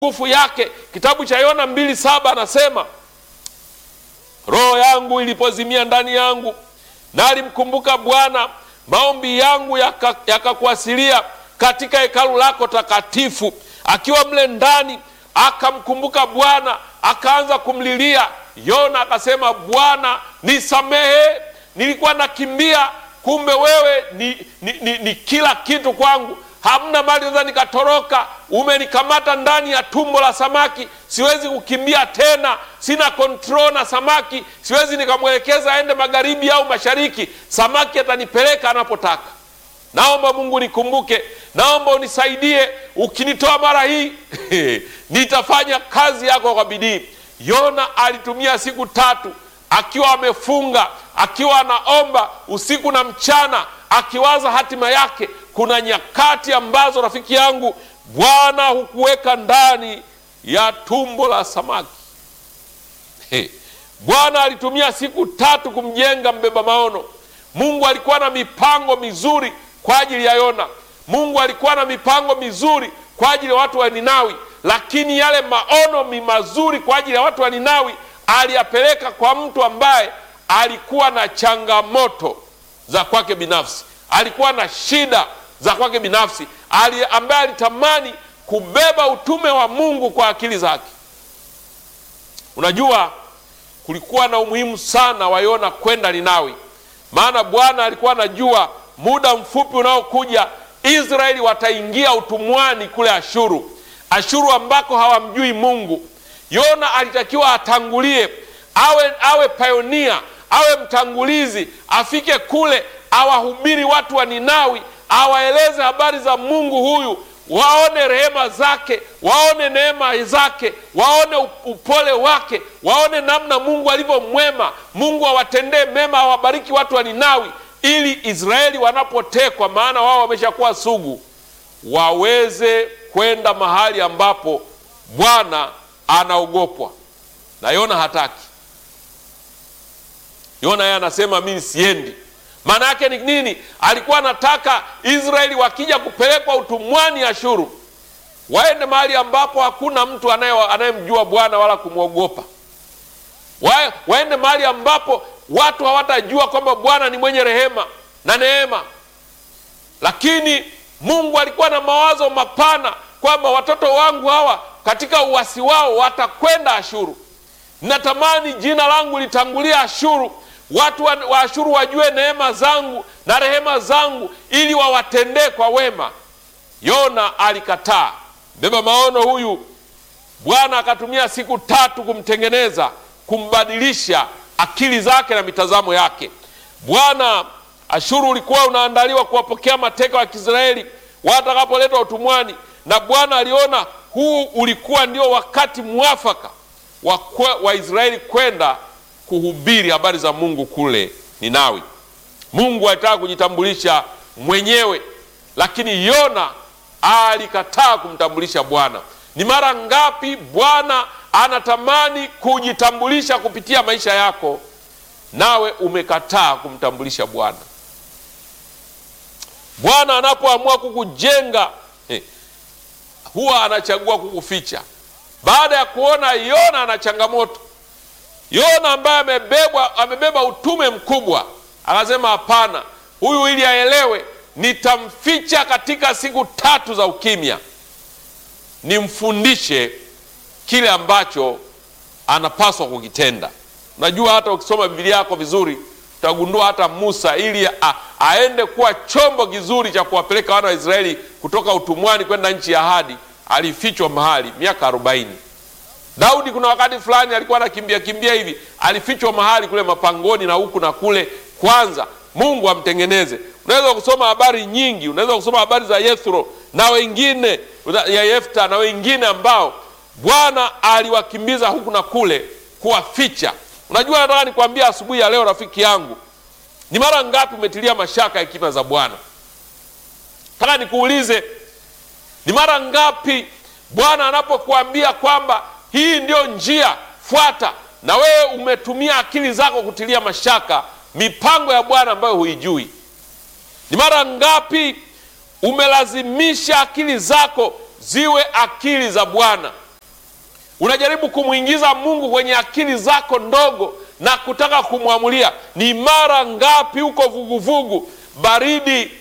nguvu yake. Kitabu cha Yona mbili saba anasema roho yangu ilipozimia ndani yangu, nalimkumbuka Bwana, maombi yangu yakakuasilia yaka katika hekalu lako takatifu. Akiwa mle ndani akamkumbuka Bwana, akaanza kumlilia. Yona akasema, Bwana nisamehe, nilikuwa nakimbia, kumbe wewe ni, ni, ni, ni kila kitu kwangu hamna mali naweza nikatoroka. Umenikamata ndani ya tumbo la samaki, siwezi kukimbia tena, sina control na samaki, siwezi nikamwelekeza aende magharibi au mashariki. Samaki atanipeleka anapotaka. Naomba Mungu nikumbuke, naomba unisaidie. Ukinitoa mara hii nitafanya kazi yako kwa bidii. Yona alitumia siku tatu akiwa amefunga, akiwa anaomba usiku na mchana, akiwaza hatima yake. Kuna nyakati ambazo rafiki yangu, Bwana hukuweka ndani ya tumbo la samaki. Hey, Bwana alitumia siku tatu kumjenga mbeba maono. Mungu alikuwa na mipango mizuri kwa ajili ya Yona. Mungu alikuwa na mipango mizuri kwa ajili ya watu wa Ninawi, lakini yale maono mi mazuri kwa ajili ya watu wa Ninawi aliyapeleka kwa mtu ambaye alikuwa na changamoto za kwake binafsi, alikuwa na shida za kwake binafsi, ali ambaye alitamani kubeba utume wa Mungu kwa akili zake. Unajua, kulikuwa na umuhimu sana wa Yona kwenda Ninawi, maana Bwana alikuwa anajua muda mfupi unaokuja Israeli wataingia utumwani kule Ashuru, Ashuru ambako hawamjui Mungu. Yona alitakiwa atangulie, awe awe pionia, awe mtangulizi, afike kule awahubiri watu wa Ninawi, awaeleze habari za Mungu huyu, waone rehema zake, waone neema zake, waone upole wake, waone namna Mungu alivyo mwema. Mungu awatendee mema, awabariki watu wa Ninawi, ili Israeli wanapotekwa, maana wao wameshakuwa sugu, waweze kwenda mahali ambapo Bwana anaogopwa. Na Yona hataki. Yona yeye anasema mimi siendi. Maana yake ni nini? Alikuwa anataka Israeli wakija kupelekwa utumwani Ashuru, waende mahali ambapo hakuna mtu anayemjua Bwana wala kumwogopa. Wa, waende mahali ambapo watu hawatajua kwamba Bwana ni mwenye rehema na neema. Lakini Mungu alikuwa na mawazo mapana kwamba watoto wangu hawa katika uasi wao watakwenda Ashuru. Natamani jina langu litangulia Ashuru, watu wa, wa Ashuru wajue neema zangu na rehema zangu, ili wawatendee kwa wema. Yona alikataa. Beba maono huyu Bwana akatumia siku tatu kumtengeneza, kumbadilisha akili zake na mitazamo yake. Bwana, Ashuru ulikuwa unaandaliwa kuwapokea mateka wa Kiisraeli watakapoletwa utumwani, na Bwana aliona huu ulikuwa ndio wakati mwafaka wa Waisraeli kwenda kuhubiri habari za Mungu kule Ninawi. Mungu alitaka kujitambulisha mwenyewe, lakini Yona alikataa kumtambulisha Bwana. Ni mara ngapi Bwana anatamani kujitambulisha kupitia maisha yako, nawe umekataa kumtambulisha Bwana? Bwana anapoamua kukujenga eh, huwa anachagua kukuficha. Baada ya kuona Yona ana changamoto, Yona ambaye amebebwa amebeba utume mkubwa, akasema hapana, huyu ili aelewe, nitamficha katika siku tatu za ukimya, nimfundishe kile ambacho anapaswa kukitenda. Unajua, hata ukisoma Biblia yako vizuri utagundua hata Musa ili a, aende kuwa chombo kizuri cha kuwapeleka wana wa Israeli kutoka utumwani kwenda nchi ya ahadi alifichwa mahali miaka arobaini. Daudi kuna wakati fulani alikuwa anakimbia kimbia hivi, alifichwa mahali kule mapangoni na huku na kule, kwanza Mungu amtengeneze. Unaweza kusoma habari nyingi, unaweza kusoma habari za Yethro na wengine ya Yefta na wengine ambao Bwana aliwakimbiza huku na kule kuwaficha. Unajua, nataka nikwambia asubuhi ya leo, rafiki yangu, ni mara ngapi umetilia mashaka hekima za Bwana? Nataka nikuulize, ni mara ngapi Bwana anapokuambia kwamba hii ndio njia fuata, na wewe umetumia akili zako kutilia mashaka mipango ya Bwana ambayo huijui? Ni mara ngapi umelazimisha akili zako ziwe akili za Bwana? unajaribu kumwingiza Mungu kwenye akili zako ndogo na kutaka kumwamulia. Ni mara ngapi huko vuguvugu baridi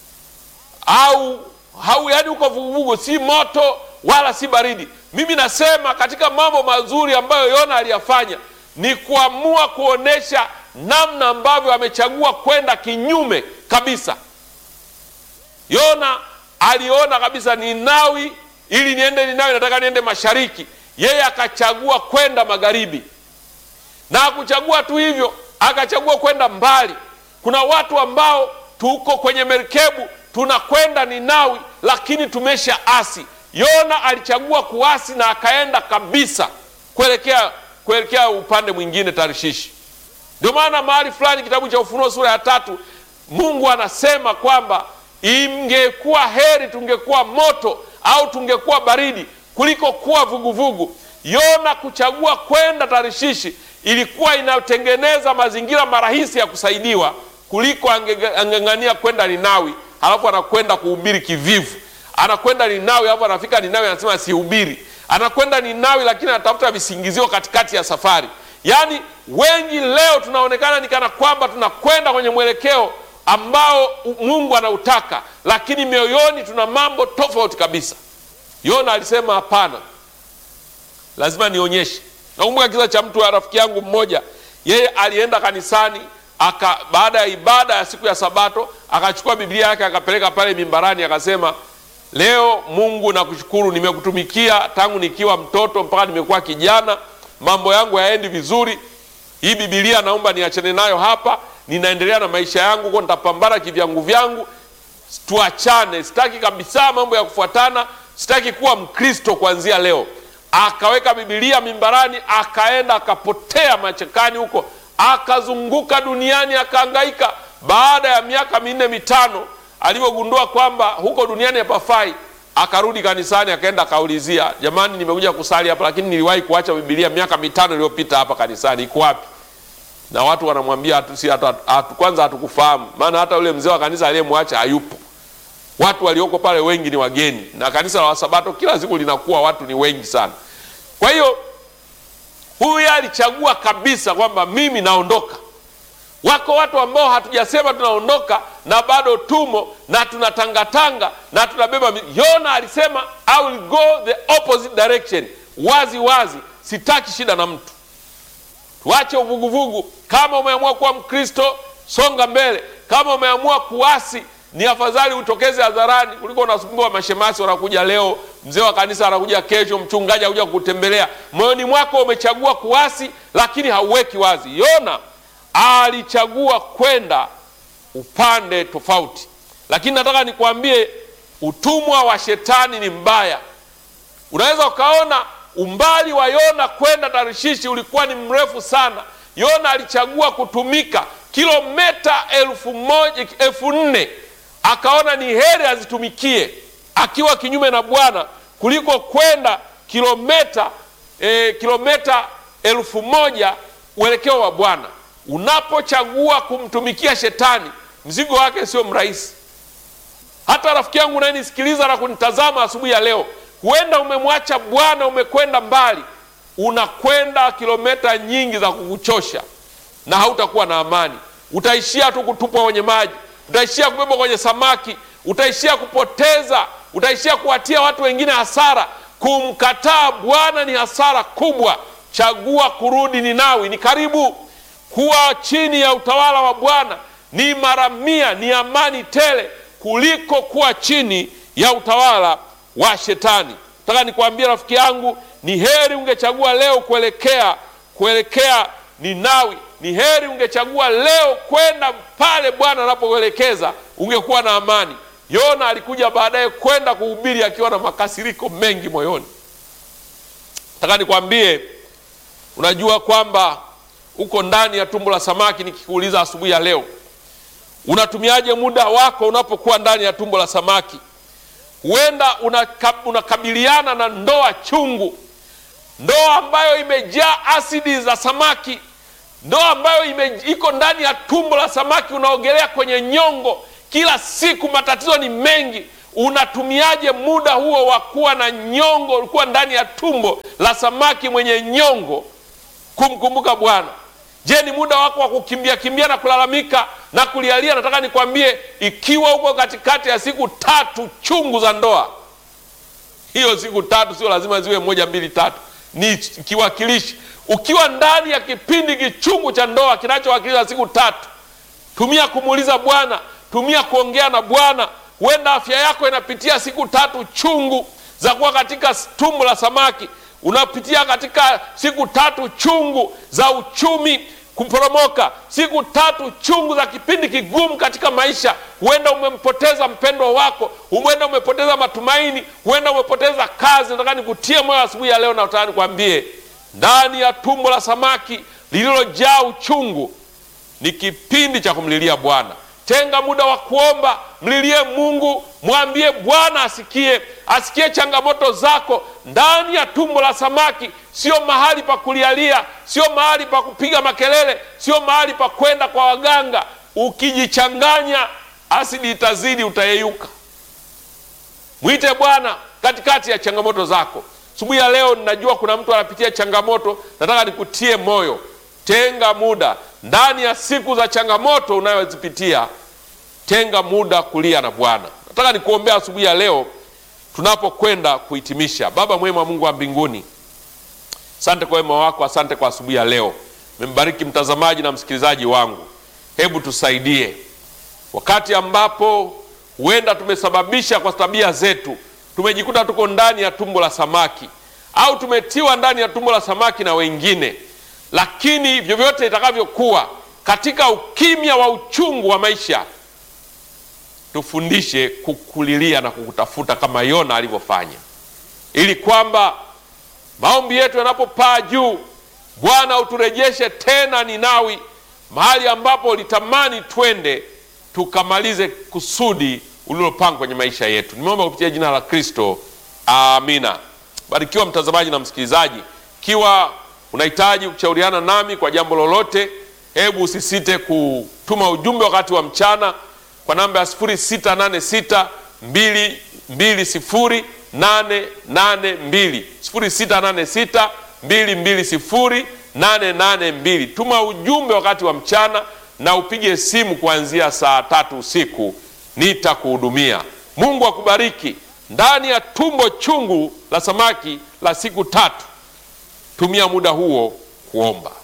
au hau, yani huko vuguvugu, si moto wala si baridi. Mimi nasema katika mambo mazuri ambayo Yona aliyafanya ni kuamua kuonesha namna ambavyo amechagua kwenda kinyume kabisa. Yona aliona kabisa Ninawi, ili niende Ninawi nataka niende mashariki, yeye akachagua kwenda magharibi, na hakuchagua tu hivyo, akachagua kwenda mbali. Kuna watu ambao tuko kwenye merikebu tunakwenda Ninawi, lakini tumesha asi. Yona alichagua kuasi na akaenda kabisa kuelekea kuelekea upande mwingine, Tarishishi. Ndio maana mahali fulani kitabu cha Ufunuo sura ya tatu Mungu anasema kwamba ingekuwa heri tungekuwa moto au tungekuwa baridi kuliko kuwa vuguvugu. Yona kuchagua kwenda Tarishishi ilikuwa inatengeneza mazingira marahisi ya kusaidiwa kuliko angeng'ania kwenda Ninawi, halafu anakwenda kuhubiri kivivu. Anakwenda Ninawi halafu anafika Ninawi anasema sihubiri. Anakwenda Ninawi lakini anatafuta visingizio katikati ya safari. Yaani wengi leo tunaonekana ni kana kwamba tunakwenda kwenye mwelekeo ambao Mungu anautaka, lakini mioyoni tuna mambo tofauti kabisa. Yona alisema hapana, lazima nionyeshe. Nakumbuka kisa cha mtu wa rafiki yangu mmoja, yeye alienda kanisani aka, baada ya ibada ya siku ya Sabato akachukua Biblia yake akapeleka pale mimbarani, akasema leo Mungu nakushukuru, nimekutumikia tangu nikiwa mtoto mpaka nimekuwa kijana, mambo yangu yaendi vizuri. Hii Biblia naomba niachane nayo hapa, ninaendelea na maisha yangu huko, nitapambana kivyangu vyangu, tuachane. Sitaki kabisa mambo ya kufuatana, sitaki kuwa Mkristo kuanzia leo. Akaweka Biblia mimbarani, akaenda akapotea machekani huko, akazunguka duniani, akahangaika. Baada ya miaka minne mitano, alivyogundua kwamba huko duniani hapafai, akarudi kanisani, akaenda akaulizia, jamani, nimekuja kusali hapa, lakini niliwahi kuacha Biblia miaka mitano iliyopita hapa kanisani, iko wapi? Na watu wanamwambia hatu, si, hatu, hatu, kwanza hatukufahamu, maana hata yule mzee wa kanisa aliyemwacha hayupo. Watu walioko pale wengi ni wageni, na kanisa la Wasabato kila siku linakuwa watu ni wengi sana. Kwa hiyo huyu alichagua kabisa kwamba mimi naondoka. Wako watu ambao hatujasema tunaondoka na bado tumo na tunatangatanga na tunabeba. Yona alisema I will go the opposite direction, wazi wazi, sitaki shida na mtu. Tuache uvuguvugu. Kama umeamua kuwa Mkristo, songa mbele. Kama umeamua kuasi, ni afadhali utokeze hadharani kuliko unasumbua mashemasi, wanakuja leo, mzee wa kanisa anakuja kesho, mchungaji anakuja kukutembelea. Moyoni mwako umechagua kuasi, lakini hauweki wazi. Yona alichagua kwenda upande tofauti, lakini nataka nikwambie, utumwa wa shetani ni mbaya. Unaweza ukaona umbali wa Yona kwenda Tarishishi ulikuwa ni mrefu sana. Yona alichagua kutumika kilomita elfu moja elfu nne akaona ni heri azitumikie akiwa kinyume na Bwana kuliko kwenda kilomita eh, kilomita elfu moja uelekeo wa Bwana. Unapochagua kumtumikia shetani, mzigo wake sio mrahisi. Hata rafiki yangu unayenisikiliza na kunitazama asubuhi ya leo, huenda umemwacha Bwana, umekwenda mbali, unakwenda kilomita nyingi za kukuchosha na hautakuwa na amani. Utaishia tu kutupwa kwenye maji, utaishia kubebwa kwenye samaki, utaishia kupoteza, utaishia kuwatia watu wengine hasara. Kumkataa Bwana ni hasara kubwa. Chagua kurudi Ninawi, ni karibu. Kuwa chini ya utawala wa Bwana ni mara mia, ni amani tele kuliko kuwa chini ya utawala wa Shetani. Nataka nikwambie rafiki yangu, ni heri ungechagua leo kuelekea kuelekea Ninawi. Ni heri ungechagua leo kwenda pale Bwana anapoelekeza, ungekuwa na amani. Yona alikuja baadaye kwenda kuhubiri akiwa na makasiriko mengi moyoni. Nataka nikwambie, unajua kwamba uko ndani ya tumbo la samaki. Nikikuuliza asubuhi ya leo, unatumiaje muda wako unapokuwa ndani ya tumbo la samaki? Huenda unakabiliana na ndoa chungu, ndoa ambayo imejaa asidi za samaki, ndoa ambayo ime, iko ndani ya tumbo la samaki, unaogelea kwenye nyongo kila siku, matatizo ni mengi. unatumiaje muda huo wa kuwa na nyongo, ulikuwa ndani ya tumbo la samaki mwenye nyongo kumkumbuka Bwana? Je, ni muda wako wa kukimbia kimbia na kulalamika na kulialia? Nataka nikwambie, ikiwa uko katikati ya siku tatu chungu za ndoa, hiyo siku tatu sio lazima ziwe moja mbili tatu, ni kiwakilishi. Ukiwa ndani ya kipindi kichungu cha ndoa kinachowakilisha siku tatu, tumia kumuuliza Bwana, tumia kuongea na Bwana. Huenda afya yako inapitia siku tatu chungu za kuwa katika tumbo la samaki unapitia katika siku tatu chungu za uchumi kuporomoka, siku tatu chungu za kipindi kigumu katika maisha. Huenda umempoteza mpendwa wako, huenda umepoteza matumaini, huenda umepoteza kazi. Nataka nikutie moyo asubuhi ya leo, na nataka nikwambie, ndani ya tumbo la samaki lililojaa uchungu ni kipindi cha kumlilia Bwana. Tenga muda wa kuomba, mlilie Mungu, mwambie Bwana asikie, asikie changamoto zako. Ndani ya tumbo la samaki sio mahali pa kulialia, sio mahali pa kupiga makelele, sio mahali pa kwenda kwa waganga. Ukijichanganya asidi itazidi, utayeyuka. Mwite Bwana katikati ya changamoto zako. Asubuhi ya leo, ninajua kuna mtu anapitia changamoto, nataka nikutie moyo. Tenga muda ndani ya siku za changamoto unayozipitia, tenga muda kulia na Bwana. Nataka nikuombea asubuhi ya leo tunapokwenda kuhitimisha. Baba mwema, Mungu wa mbinguni, asante kwa wema wako, asante kwa asubuhi ya leo. Membariki mtazamaji na msikilizaji wangu, hebu tusaidie wakati ambapo huenda tumesababisha kwa tabia zetu, tumejikuta tuko ndani ya tumbo la samaki au tumetiwa ndani ya tumbo la samaki na wengine lakini vyovyote itakavyokuwa, katika ukimya wa uchungu wa maisha, tufundishe kukulilia na kukutafuta kama Yona alivyofanya, ili kwamba maombi yetu yanapopaa juu, Bwana uturejeshe tena Ninawi, mahali ambapo ulitamani twende tukamalize kusudi ulilopanga kwenye maisha yetu. Nimeomba kupitia jina la Kristo, amina. Barikiwa mtazamaji na msikilizaji, ikiwa unahitaji kushauriana nami kwa jambo lolote, hebu usisite kutuma ujumbe wakati wa mchana kwa namba ya 0686 220 882, 0686 220 882. Tuma ujumbe wakati wa mchana na upige simu kuanzia saa tatu usiku, nitakuhudumia. Mungu akubariki. Ndani ya tumbo chungu la samaki la siku tatu Tumia muda huo kuomba.